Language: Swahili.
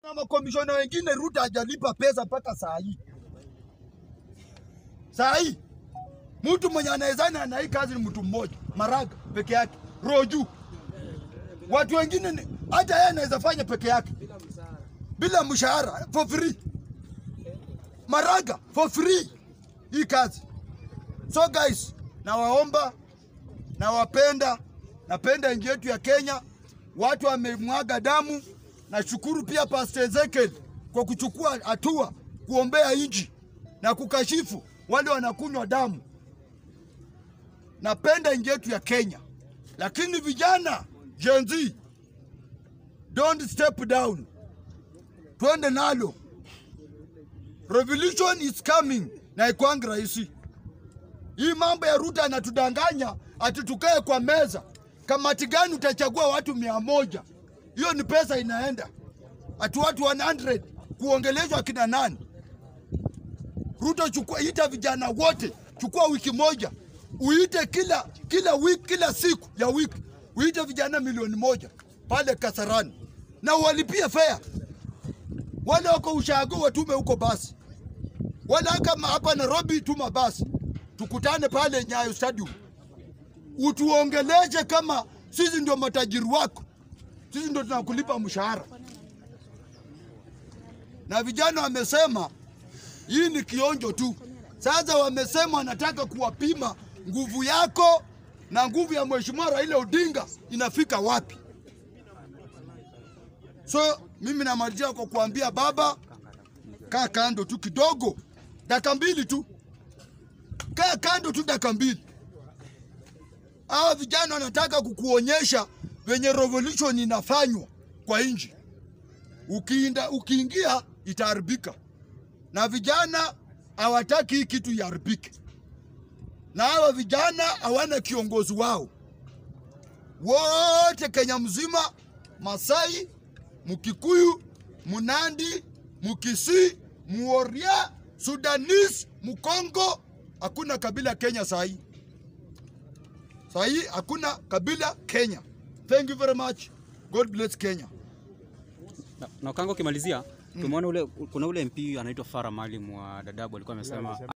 na makomishona wengine Ruto hajalipa pesa mpaka saa hii. Saa hii mtu mwenye anawezana na hii kazi ni mtu mmoja, Maraga peke yake, Roju. Watu wengine ni- hata yeye anaweza fanya peke yake bila mshahara for free. Maraga for free hii kazi. So guys, nawaomba nawapenda, napenda nchi yetu ya Kenya. Watu wamemwaga damu. Nashukuru pia Pastor Ezekiel kwa kuchukua hatua kuombea nchi na kukashifu wale wanakunywa damu. Napenda nchi yetu ya Kenya, lakini vijana Gen Z, don't step down, twende nalo. Revolution is coming na ikwangi rahisi. Hii mambo ya Ruto anatudanganya ati tukae kwa meza. Kamati gani utachagua watu mia moja? Hiyo ni pesa inaenda. Ati watu 100 kuongeleshwa kina nani? Ruto chukua, ita vijana wote, chukua wiki moja, uite kila kila wiki, kila siku ya wiki, uite vijana milioni moja pale Kasarani na walipie fare. Wale wako ushago watume huko basi, wala kama hapa Nairobi tuma basi, tukutane pale Nyayo Stadium, utuongeleshe kama sisi ndio matajiri wako, sisi ndio tunakulipa mshahara. Na vijana wamesema hii ni kionjo tu. Sasa wamesema wanataka kuwapima nguvu yako na nguvu ya Mheshimiwa Raila Odinga inafika wapi. So mimi namalizia kwa kuambia baba, kaa kando tu kidogo, dakika mbili tu, kaa kando tu dakika mbili. Hawa vijana wanataka kukuonyesha venye revolution inafanywa kwa nchi. Ukiinda, ukiingia itaharibika, na vijana hawataki hii kitu iharibike, na hawa vijana hawana kiongozi wao wote Kenya mzima, Masai, Mkikuyu, Munandi, Mkisii, Muoria, Sudanese, Mkongo, hakuna kabila Kenya saa hii. Saa hii hakuna kabila Kenya. Thank you very much. God bless Kenya. Na, na Okango ukimalizia, tumeona ule kuna ule MP anaitwa Farah Maalim wa Dadaab alikuwa amesema